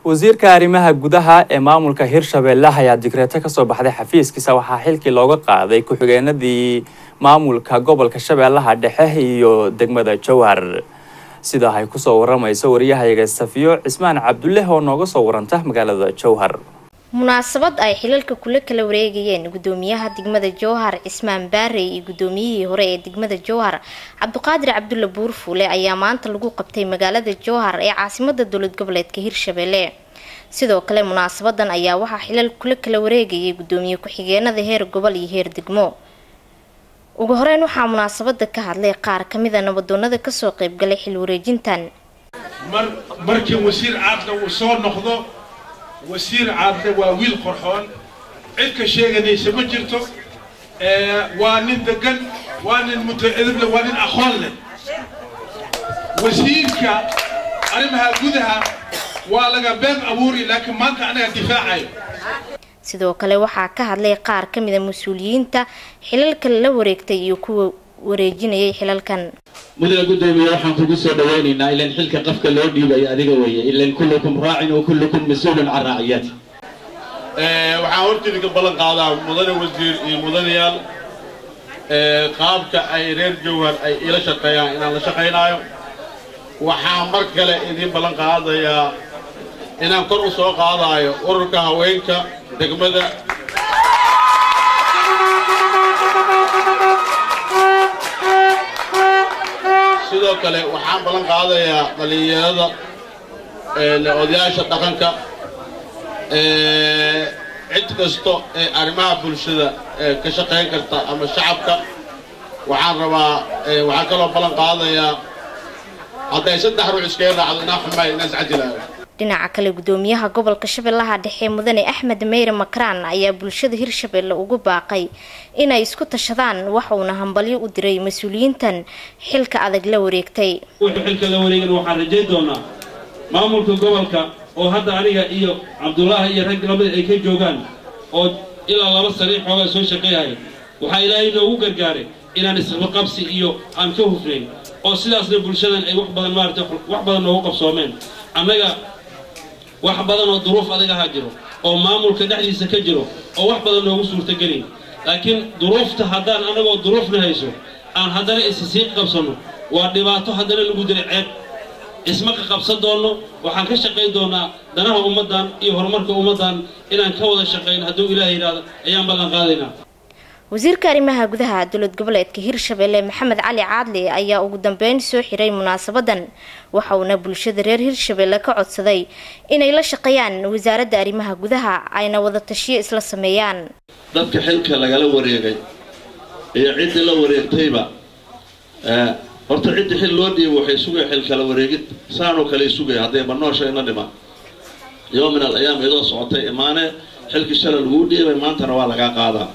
wasiirka arrimaha gudaha ee maamulka hirshabeelle ayaa digreeto kasoo baxday xafiiskiisa waxaa xilkii looga qaaday ku-xigeenadii maamulka gobolka shabeellaha dhexe iyo degmada jowhar sidaa ay kusoo waramayso wariyahayaga safiyo cismaan cabdulleh oo nooga soo waranta magaalada jowhar munaasabad ay xilalka kula kala wareegayeen gudoomiyaha degmada jowhar cismaan baarey iyo gudoomiyihii hore ee degmada jowhar cabdiqaadir cabdulle buurfuule ayaa maanta lagu qabtay magaalada jowhar ee caasimada dowlad goboleedka hirshabelle sidoo kale munaasabadan ayaa waxaa xilal kula kala wareegayay gudoomiye ku-xigeenada heer gobol iyo heer degmo ugu horeyn waxaa munaasabada ka hadlay qaar kamida nabadoonada kasoo qeybgalay xil wareejintan markii wasiir caadna uu soo noqdo wasiir caadle waa wiil qorxoon cid ka sheeganaysa ma jirto waa nin degan waa nin mutacidible waa nin aqoon leh wasiirka arrimaha gudaha waa laga been abuuri laakiin maanta anaga difaacayo sidoo kale waxaa ka hadlay qaar kamida mas-uuliyiinta xilalka la wareegtay iyo kuwa wareejinayay xilalkan mudane gudoomiye waxaan kugu soo dhawaynaynaa ilan xilka qafka loo dhiibay adiga weeye ilan kullukum raacin wa kullukum mas-uulun can raaciyati waxaan horteeda ka ballan qaadaa mudane wasiir iyo mudanayaal qaabka ay reer jowhar ay ila shaqeeyaan inaan la shaqaynaayo waxaan mar kale idiin ballan qaadayaa inaan kor u soo qaadaayo ururka haweenka degmada sidoo kale waxaan ballan qaadayaa dhallinyarada odayaasha dhaqanka cid kasto ee arrimaha bulshada ka shaqayn karta ama shacabka waxaan rabaa waxaan kaloo ballan qaadayaa hadday saddex ruux iskaga raacdo inaan xumaay inaan iscajilaayo dhinaca kale gudoomiyaha gobolka shabeellaha dhexe mudane axmed meyre makraan ayaa bulshada hirshabelle ugu baaqay inay isku tashadaan waxuuna hambalyo u diray mas-uuliyiintan xilka adag la wareegtay wuxuu xilka la wareegan waxaan rajayn doonaa maamulka gobolka oo hadda aniga iyo cabdullaahi iyo rag lamid ay ka joogaan oo ilaa laba sariix xoogaa soo shaqeeyaya waxaa ilaahay noogu gargaaray inaan isqabqabsi iyo aan ka hufnayn oo sidaasna bulshadan ay wax badan maarata wax badan noogu qabsoomeen annaga wax badan oo duruuf adag ahaa jiro oo maamulka dhexdiisa ka jiro oo wax badan noogu suurtagelin laakiin duruufta haddaan annagoo duruufna hayso aan haddana isa sii qabsanno waa dhibaato haddana lagu diray ceeb isma ka qabsan doonno waxaan ka shaqayn doonaa danaha ummaddan iyo horumarka ummaddan inaan ka wada shaqayn hadduu ilaah yidhaahdo ayaan ballan qaadaynaa wasiirka arrimaha gudaha dowlad goboleedka hirshabelle maxamed cali caadli ayaa ugu dambeyn soo xiray munaasabadan waxa uuna bulshada reer hirshabelle ka codsaday inay la shaqeeyaan wasaaradda arrimaha gudaha ayna wada tashiyo isla sameeyaan dadka xilka lagala wareegay iyo ciddii la wareegtayba horta ciddii xil loo dhiibay waxay sugaya xil kala wareegid saanoo kale sugaya hadday banoosha ina dhimaan yoo min al ayaam iyadoo socotay imaane xilkii shala laguu dhiibay maantana waa lagaa qaadaa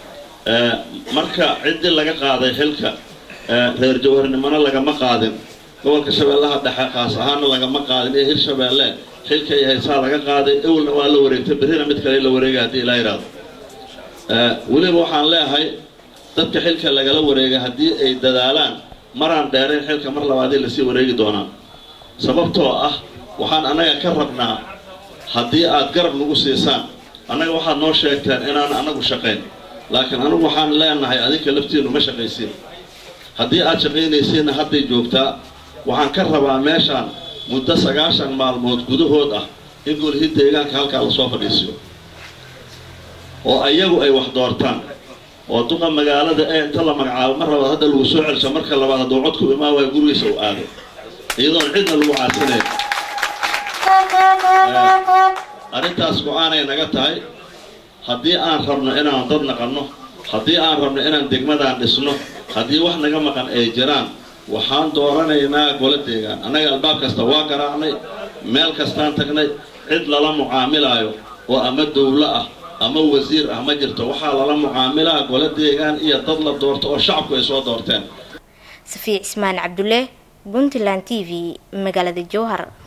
marka ciddii laga qaaday xilka reer jawharnimona lagama qaadin gobolka shabeellaha dhexe kaas ahaana lagama qaadin iyo hirshabeelle xilka iyo haysaa laga qaaday ewelna waa la wareegtay berrina mid kale la wareegay haddii ilaa yidhaahdo weliba waxaan leeyahay dadka xilka lagala wareegay haddii ay dadaalaan maraan dheerayn xilka mar labaadii lasii wareegi doonaa sababtoo ah waxaan annaga ka rabnaa haddii aad garab nagu siisaan annaga waxaad noo sheegteen inaan annagu shaqayn laakiin anigu waxaan leenahay adinka laftiinu ma shaqaysiin haddii aad shaqaynaysiinna hadday joogtaa waxaan ka rabaa meeshaan muddo sagaashan maalmood gudahood ah in golihii deegaanka halkaa lasoo fadhiisiyo oo ayagu ay wax doortaan oo duqa magaalada ee inta la magacaabo mar labaad hadda lagu soo celsho marka labaad hadduu codku imaan waayo gurigiisa u aado iyadoon cidna lagu caasinayn arrintaas go-aanay naga tahay haddii aan rabno inaan dad naqanno haddii aan rabno inaan degmadaan dhisno haddii wax naga maqan ay jiraan waxaan dooranaynaa golo deegaan annaga albaab kasta waa garaacnay meel kastaan tagnay cid lala mucaamilaayo oo ama dowlo ah ama wasiir ah ma jirto waxaa lala mucaamilaa golo deegaan iyo dad la doorto oo shacabku ay soo doorteen safiic cismaan cabdulle puntland t v magaalada jowhar